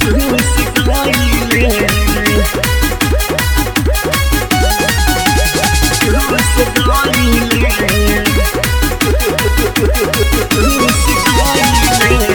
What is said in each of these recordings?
चूस गईले चूस गईले चूस गईले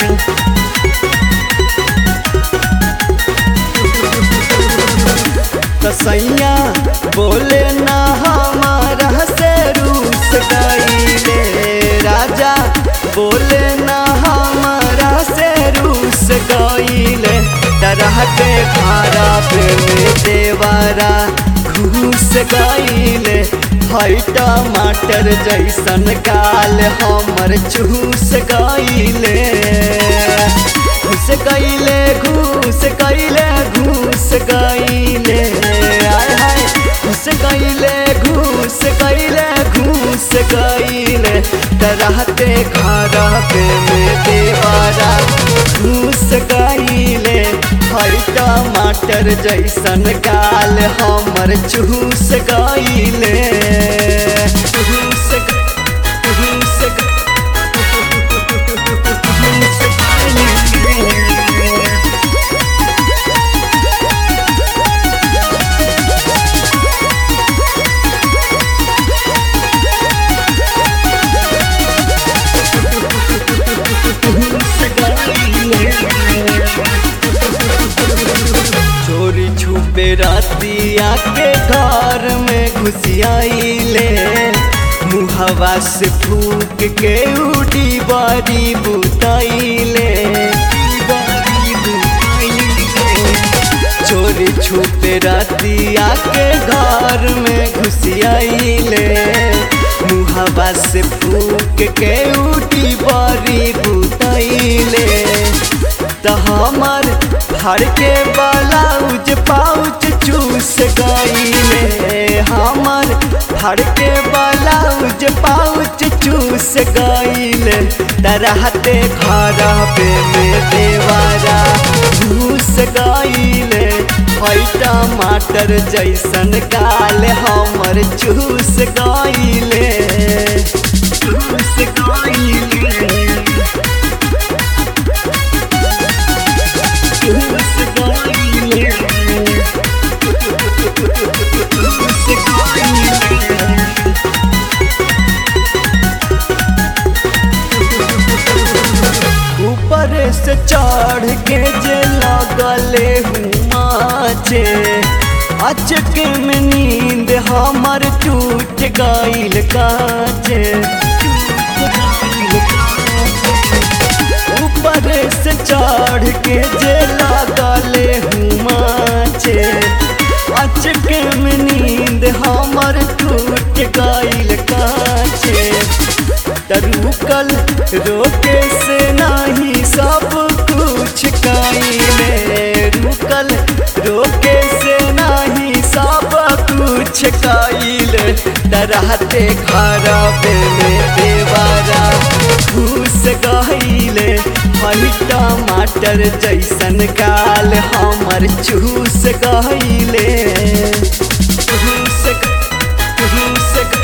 कसैया बोले ना हमारा से रूस गईले राजा बोले ना हमारा से रूस गईले तरह के खारा पे में देवारा घूस गईले हई टमाटर जैसन गाल हमर चूस गईले घूस गईले घूस गईले घूस गईले आय हाय घूस गईले घूस गईले घूस गईले तरहते खारा पे में देवारा घूस गईले हई टमाटर जैसन गाल हमर चूस गईले चूस ग- चूस ग- चूस गईले। चोरी छुपे रातिया के घर में घुसियाइले मुहवा से फूक के उड़ी बारी बुताइले चोरी छुपे रातिया के घर में घुसियाइले मुहवा से फूक के उठी बारी बुताइले त हमर हर के ब्लाउज पाउच चूस गईले हमर हर के ब्लाउज पाउच चूस गईले तरहते खारा पे में देवारा घूस गईले हई टमाटर जैसन गाल हमर चूस गईले चूस गईले चूस गईले चूस गईले ऊपर से चढ़ के जे लगले हुमाचे अचके में नींद हमर टूट गईल काचे ऊपर से चढ़ के जे लगले हुमाचे अचके में नींद हमर टूट गईल काचे तरुकल रोके से नाही सब कुछ काइले रुकल रोके से नाही सब कुछ काइले तरहते खराबे में देवारा घूस गईले हई टमाटर जैसन गाल हमर चूस गईले चूस ग- चूस ग-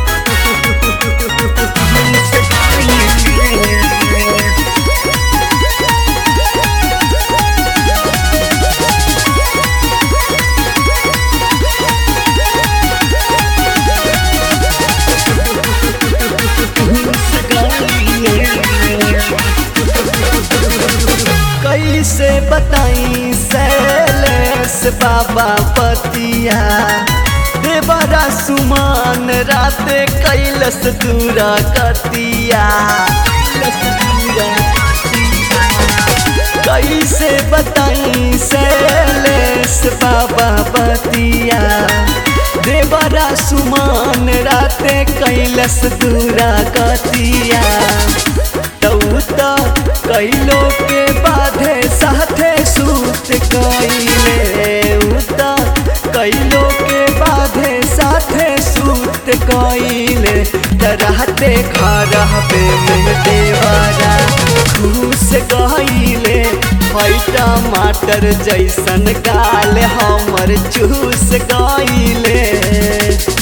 कैसे बताई सैलेस बाबा पतिया देवरा सुमान राते कैलस दूरा कतिया कैलस दूरा कतिया। कैसे बताई सैलेस बाबा पतिया देवरा सुमान राते कैलस दूरा कतिया तौता कैलो के बाधे साथे सूत कैले उता कैलो के बाधे साथे सूत कैले तरहते खराबे में देवारा घूस गईले हई टमाटर जैसन गाल हमर चूस गईले